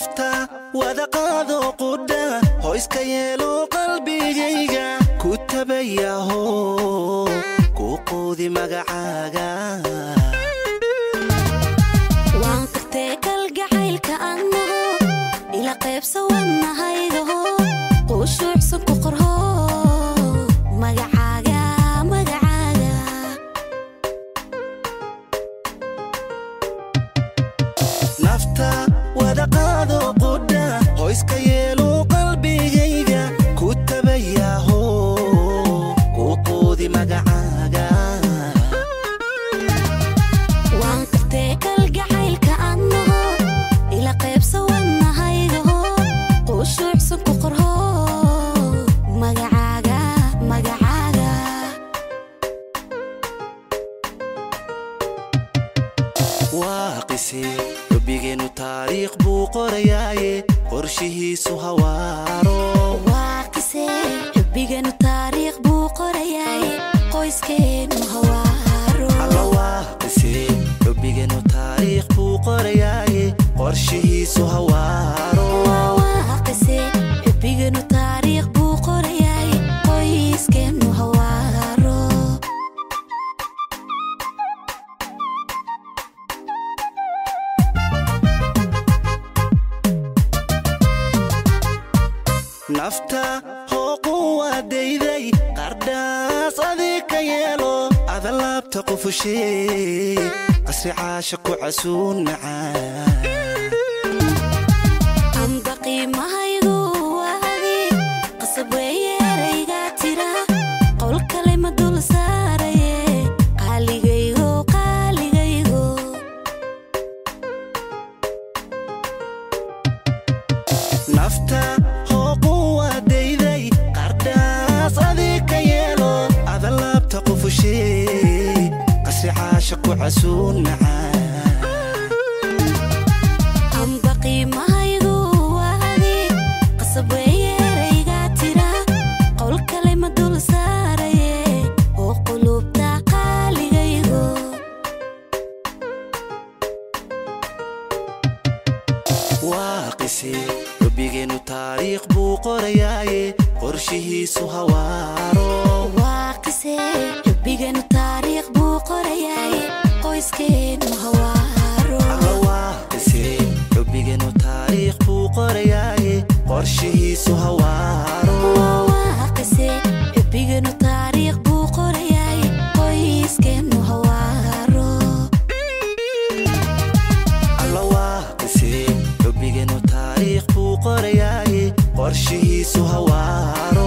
nafta wada qaado qudha hoyska yeelo qalbigayga ku tabayaho ku quudi magacaaga waan kartee kalgacaylka annago ila qaybsa wadnahaydaho quushuucsan ku qorho magacaaga magacaaga nafta wada qaado qudha hoyska yeelo qalbigayga ku tabayaho ku quudi magacaaga waan kartee kalgacaylka annago ila qaybsa wadnahaydaho quushuucsan ku qorho magacaaga magacaaga waa qise rabbigeennu taariikh buu qorayaaye qorshihiisu hawaaro waa qisee xubbiganu taariikh buu qorayaay qoyskeenu hawaaro alla waa qise rabbigeennu taariikh buu qorayaaye qorshihiisu hawaaro waa qisee xubbiganu taariikh buu qorayaay qoyskeenu hawaaro nafta hooqu waadayday qardhaas adig ka yeelo adalaabta qufushee qasri caasha ku casuun macaan amba qiimahaygu waadi qasab weeye eraygaa tira qowl kale ma dul saaraye qaaligaygo qaaligaygo nafta hooqu waadayday qardhaas adig ka yeelo adalaabta qufushee qasri caasha ku casuun macaan amba qiimahaygu waadi qasab weeye eraygaa tira qowl kale ma dul saaraye oo qulubta qaaligaygo waa qise rabbigeennu taariikh buu qorayaaye qorshihiisu hawaaro waa qisee xubbiganu taariikh buu qorayaay qoyskeenu hawaaro alla waa qise rabbigeennu taariikh buu qorayaaye qorshihiisu hawaaro waa qisee xubbiganu taariikh buu qorayaay qoyskeenu hawaaro alla waa qise rabbigeennu taariikh buu qorayaaye qorshihiisu hawaaro